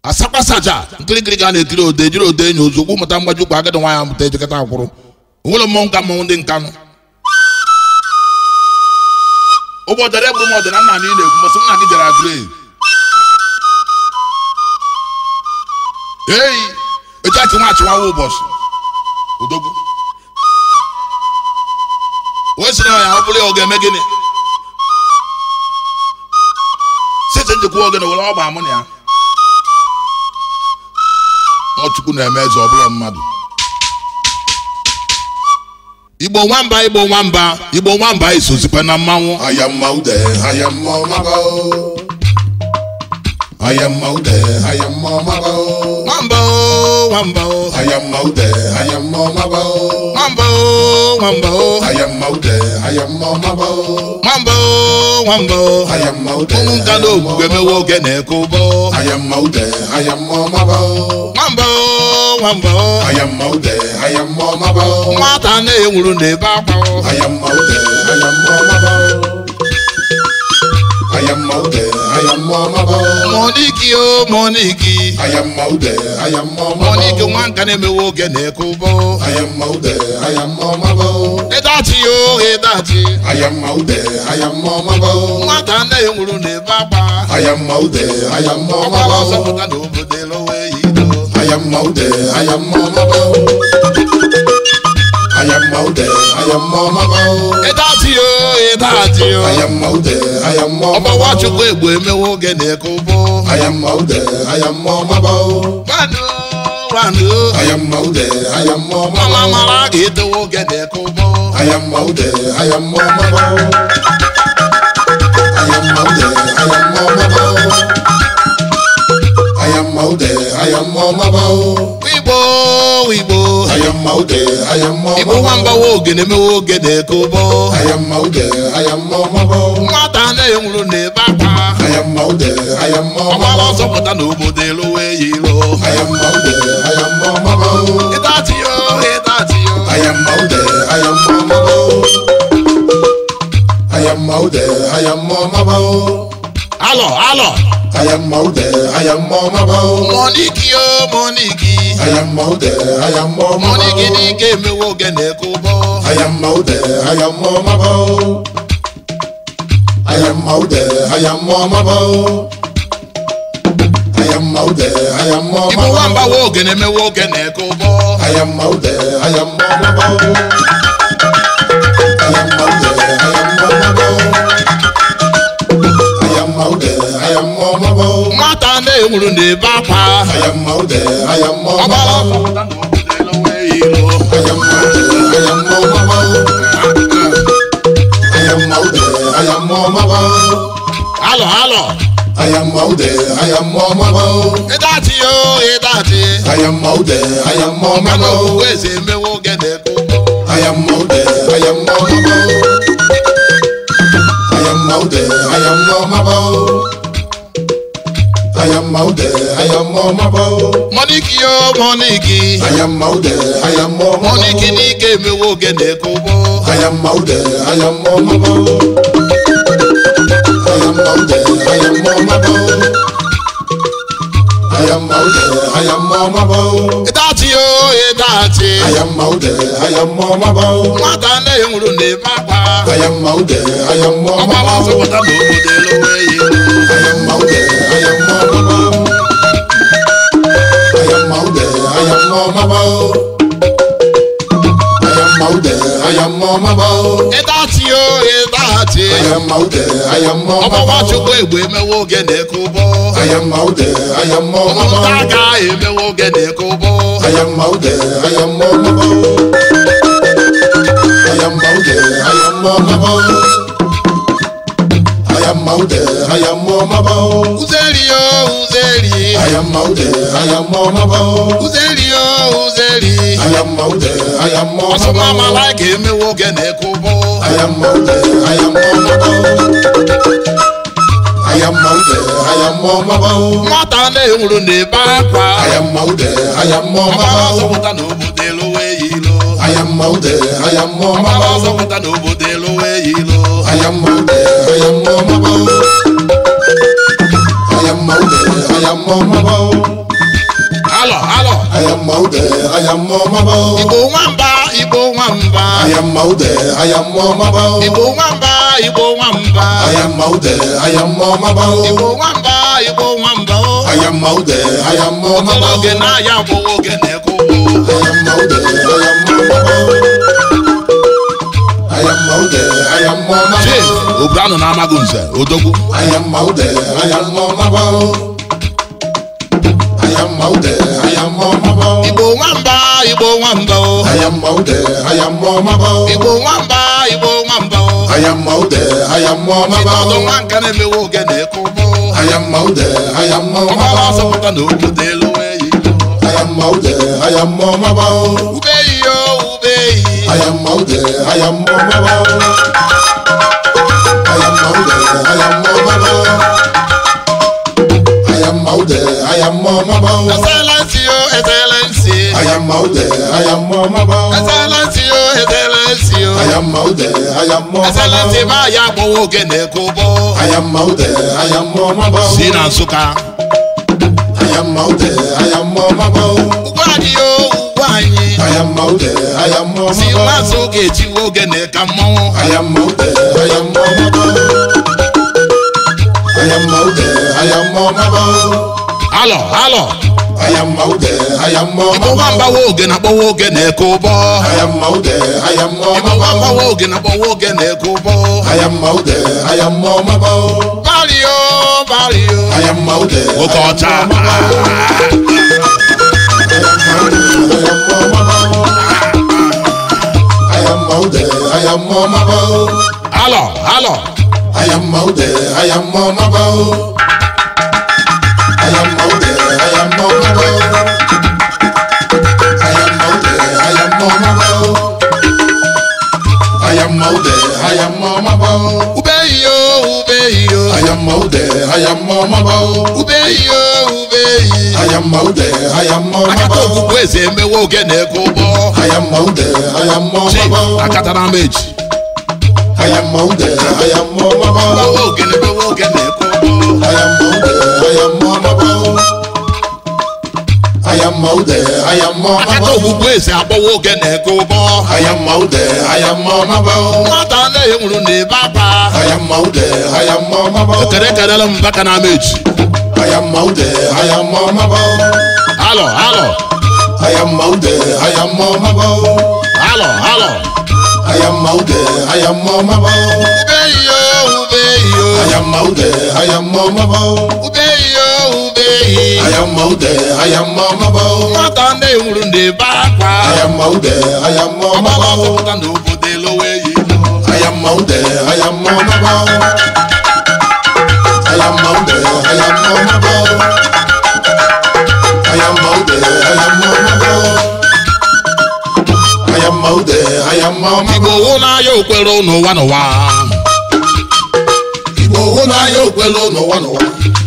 asakpasaja nkirikiri ga na-ekiri ode jiri ode enyi ozugbo mụta mgbaji ụkwa agadi nwaanyị amụta ejekọta akwụrụ onwere mmọnwụ ka mmọnwụ ndị nkanụ ụbọchị ọdịda egburu m ọdịna nna anyị na-ekwu mbọsị nna gị jere agree eyi echachi nwachi nwawa ụbọchị odogwu wee sị na ya ọ bụrụ ya ọ ga-eme gịnị site njikwa ogene were ọgba amụ na ya ọ chukwu na-eme eze ọbụla mmadụ igbo nwamba igbo nwamba igbo nwamba isozikwa na mmanwụ Ayamma ude, ayamma maba o. Ayamma ude, ayamma maba o. nwamba o nwamba o Ayamma ude, ayamma maba o. nwamba o nwamba o Ayamma ude, ayamma maba o. nwamba o nwamba o Ayamma ude. ụmụ nka na ogwugwe mewe oge na-eke ụbọ Ayamma ude, ayamma maba o. nwamba o nwamba o Ayamma ude, ayamma maba o. nwata na-enwuru na-ebe akwa o Ayamma ude, ayamma maba o. Ayamma ude, ayamma maba o. moniki o moniki Ayamma ude, ayamma maba moniki o. nwa nka na-emewe oge na-eke ụbọ Ayamma ude, ayamma maba o. ịdachi o ịdachi Ayamma ude, ayamma maba o. nwata na-enwuru na-ebe akwa Ayamma ude, ayamma ọgbara maba ọsọ o. pụta n'obodo elowe yido Ayamma ude, ayamma maba o. Ayamma ude, ayamma maba o. ịdachi o ịdachi o Ayamma ude, ayamma ọgbawa maba o. chukwu egbe emewe oge na-eke ụbọ Ayamma ude, ayamma maba o. nwanụ nwanụ Ayamma ude, ayamma mama maba o. mara ga-etewe oge na-eke ụbọ Ayamma ude, ayamma maba o. Ayamma ude, ayamma maba o. Ayamma ude, ayamma maba o. igbo igbo Ayamma ude, ayamma igbo maba nwamba o. wa oge na-emewe oge na-eke ụbọ Ayamma ude, ayamma maba o. nwata na-enwuru na-ebe akwa Ayamma ude, ayamma ọgbara maba ọsọ o. pụta n'obodo elowe yiro Ayamma ude, ayamma maba o. ịdachi o ịdachi o Ayamma ude, ayamma maba o. Ayamma ude, ayamma maba o. alọ alọ Ayamma ude, ayamma maba o. moniki o moniki Ayamma ude, ayamma maba moniki o. n'ike emewe oge na-eke ụbọ Ayamma ude, ayamma maba o. Ayamma ude, ayamma maba o. Ayamma ude, ayamma igbo maba nwamba o. wa oge na-emewe oge na-eke ụbọ Ayamma ude, ayamma maba o. Ayamma ude, ayamma maba o. Ayamma ude, ayamma maba o. nwata na-enwuru na-ebe akwa Ayamma ude, ayamma ọgbara maba ọsọ o. pụta n'obodo elowe yiro Ayamma ude, ayamma maba o. Ayamma ude, ayamma maba o. alọ alọ Ayamma ude, ayamma maba o. ịdachi o ịdachi Ayamma ude, ayamma ọma na maba o. owuwe eze emewe oge na-eke ụbọ Ayamma ude, ayamma maba o. Ayamma ude, ayamma maba o. Ayamma ude, ayamma maba o. moniki o moniki Ayamma ude, ayamma maba moniki o. n'ike emewe oge na-eke ụbọ Ayamma ude, ayamma maba o. Ayamma ude, ayamma maba o. Ayamma ude, ayamma maba o. ịdachi o ịdachi Ayamma ude, ayamma maba o. nwata na-enwuru na-ebe akwa Ayamma ude, ayamma ọgbara maba ọsọ o. pụta n'obodo elowe yiro Ayamma ude, ayamma maba o. Ayamma ude, ayamma maba o. Ayamma ude, ayamma maba o. ịdachi o ịdachi Ayamma ude, ayamma ọgbara maba o. chukwu egbe emewe oge na-eke ụbọ Ayamma ude, ayamma maba ụmụnta o. aka emewe oge na-eke ụbọ Ayamma ude, ayamma maba o. Ayamma ude, ayamma maba o. Ayamma ude, ayamma maba o. uzeri o uzeri Ayamma ude, ayamma maba o. uzeri o uzeri Ayamma ude, ayamma ọsọ maba mama o. like emewe oge na-eke ụbọ Ayamma ude, ayamma maba o. Ayamma ude, ayamma maba o. nwata na-enwuru na-ebe akwa Ayamma ude, ayamma ọgbara maba ọsọ o. pụta n'obodo elowe yiro Ayamma ude, ayamma ọgbara maba ọsọ o. pụta n'obodo elowe yiro Ayamma ude, ayamma maba o. Ayamma ude, ayamma ayamọ mabọ alọ alọ ayamọ ude ayamọ mabọ igbo nwamba igbo nwamba ayamọ ude ayamọ mabọ igbo nwamba igbo nwamba ayamọ ude ayamọ mabọ igbo nwamba igbo nwamba o ayamọ ude ayamọ mabọ ogologo na-aya bụ oge na-ekwu ayamọ ude ayamọ mabọ ayamọ ude ayamọ chief mabọ obrano na-amaghị nze odogwu ayamọ ude ayamọ mabọ ayamọ ude ayamọ mabọ igbo nwamba igbo nwamba o ayamọ ude ayamọ mabọ igbo nwamba igbo nwamba o ayamọ ude ayamọ mabọ ọdụ nwa nke na-emewe oge na-ekwu ayamọ ude ayamọ ọgbara mabọ ọsọpụta na obodo elu eyi ayamọ ude ayamọ mabọ ube eyi o ube eyi ayamọ ude ayamọ mabọ ayamọ ude ayamọ mabọ ayamọ ude ayamọ mabọ excellency o excellency ayamọ ude ayamọ mabọ excellency o excellency o ayamọ ude ayamọ excellency mabọ ma ya gbawa oge na-ekwu bụ ayamọ ude ayamọ mabọ si na nsụka ayamọ ude ayamọ mabọ ugwu anyị o ugwu anyị ayamọ ude ayamọ si mabọ nwansị oge echiwe oge na-eka mmọnwụ ayamọ ude ayamọ mabọ ayamọ ude ayamọ mabọ alọ alọ ayamọ ude ayamọ igbo mabọ nwambawa oge na-akpọwa oge na-eke ụbọ ayamọ ude ayamọ igbo mabọ nwambawa oge na-akpọwa oge na-eke ụbọ ayamọ ude ayamọ mabọ bario bario ayamọ ude oke ọcha ayamọ mabọ ayamọ ude ayamọ mabọ alọ alọ ayamọ ude ayamọ mabọ ayamọ ude ayamọ mabọ ayamọ ude ayamọ mabọ ayamọ ude ayamọ mabọ ube iyo ube iyo ayamọ ude ayamọ mabọ ube iyo ube iyi ayamọ ude ayamọ akata mabọ okwukwe eze emewe oge na-eke ụbọ ayamọ ude ayamọ chi mabọ akatara m eji ayamọ ude ayamọ mabọ gbawa oge na-emewe oge na-eke ụbọ ayamọ ude ayamọ mabọ ayamọ ude ayamọ akata mabọ okwukwe eze agbawa oge na-eke ụbọ ayamọ ude ayamọ mabọ nwata anaghị nwụrụ na-ebe akwa ayamọ ude ayamọ mabọ ekere ekerela m baka na m eji ayamọ ude ayamọ mabọ alọ alọ ayamọ ude ayamọ mabọ alọ alọ ayamọ ude ayamọ mabọ ube iyo ube iyo ayamọ ude ayamọ mabọ ube iyo ube iyi ayamọ ude ayamọ mabọ nwata anaghị nwụrụ na-ebe akwa ayamọ ude ayamọ ọgbara mabọ ọsọpụta na obodo elowe eyi ayamọ ude ayamọ mabọ ayamọ ude ayamọ mabọ ayamọ ude ayamọ mabọ ayamọ ude ayamọ mabọ igbo hụ n'anya okwere n'ụwa n'ụwa igbo hụ n'anya okwelu n'ụwa n'ụwa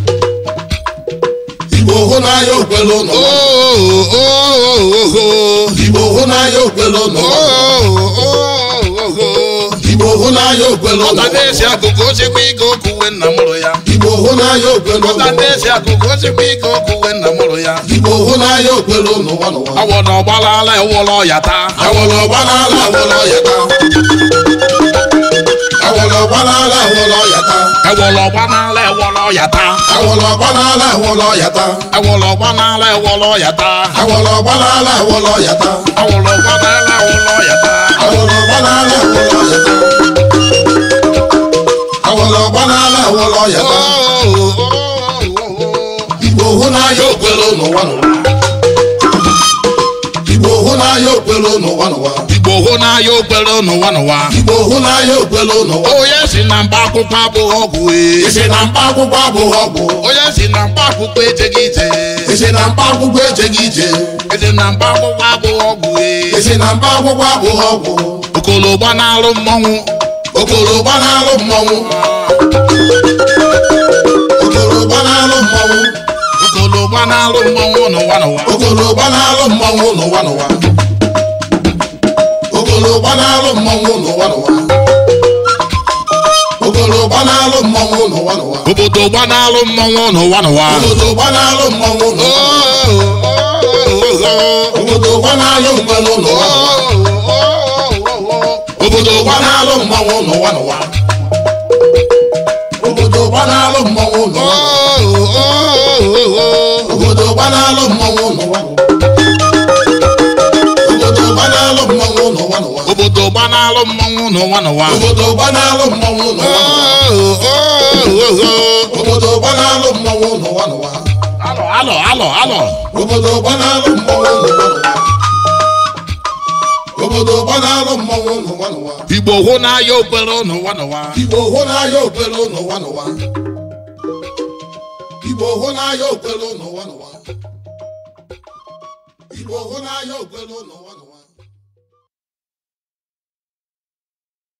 igbo hụ n'anya okwelu n'ụwa igbo hụ n'anya okwelu n'ụwa igbo hụ n'anya okwelu ọta n'ụwa na-esi akụkụ osikwa ike okuwe nna mụrụ ya igbo hụ n'anya okwelu ọta n'ụwa na-esi akụkụ osikwa ike okuwe nna mụrụ ya igbo hụ n'anya okwelu n'ụwa n'ụwa awọ na ọgbalala ewụlọ ya taa awọlọ gbanala awọlọ yata awọlọ gbanala awọlọ yata ewụlọ gbanala ewụlọ ya taa awọlọ gbanala awọlọ yata ewụlọ gbanala ewụlọ ya taa awọlọ gbanala awọlọ yata awụlọ gbanala ewụlọ ya taa awọlọ gbanala awọlọ yata awọlọ gbanala awọlọ yata igbo hụ n'anya okwelu n'ụwa n'ụwa igbo hụ n'anya okwelu n'ụwa n'ụwa igbo hụ n'anya okwere n'ụwa n'ụwa igbo hụ n'anya okwelu n'ụwa onye si na mba akwụkwọ abụghị ọgwụ ee. isi na mkpa akwụkwọ abụghị ọgwụ onye si na mba akwụkwọ ejeghị ije isi na mkpa akwụkwọ ejeghị ije eze na mba akwụkwọ abụghị ọgwụ ee. isi na mkpa akwụkwọ abụghị ọgwụ okolo gbanalụ mmọnwụ okoro gbanalụ mmọnwụ okoro gbanalụ mmọnwụ okolo gbanalụ mmọnwụ n'ụwa n'ụwa okoro gbanalụ mmọnwụ n'ụwa n'ụwa okoro gbanalụ mmọnwụ n'ụwa n'ụwa okoro gbanalụ gbanalụ mmọnwụ n'ụwa n'ụwa obodo gbanalụ mmọnwụ n'ụwa n'ụwa obodo gbanalụ mmọnwụ n'ụwa obodo gbanalụ mgbalụ n'ụwa obodo gbanalụ mmọnwụ n'ụwa n'ụwa obodo gbanalụ mmọnwụ n'ụwa obodo gbanalụ mmọnwụ n'ụwa obodo gbanalụ mmọnwụ n'ụwa n'ụwa obodo gbanalụ mmọnwụ n'ụwa n'ụwa obodo gbanalụ mmọnwụ n'ụwa obodo gbanalụ mmọnwụ n'ụwa n'ụwa alọ alọ alọ alọ obodo gbanalụ mmọnwụ n'ụwa n'ụwa obodo gbanalụ mmọnwụ n'ụwa n'ụwa igbo hụ n'anya okpere n'ụwa n'ụwa igbo hụ n'anya okwere n'ụwa n'ụwa igbo hụ n'anya okwere n'ụwa n'ụwa igbo hụ n'anya okwere n'ụwa n'ụwa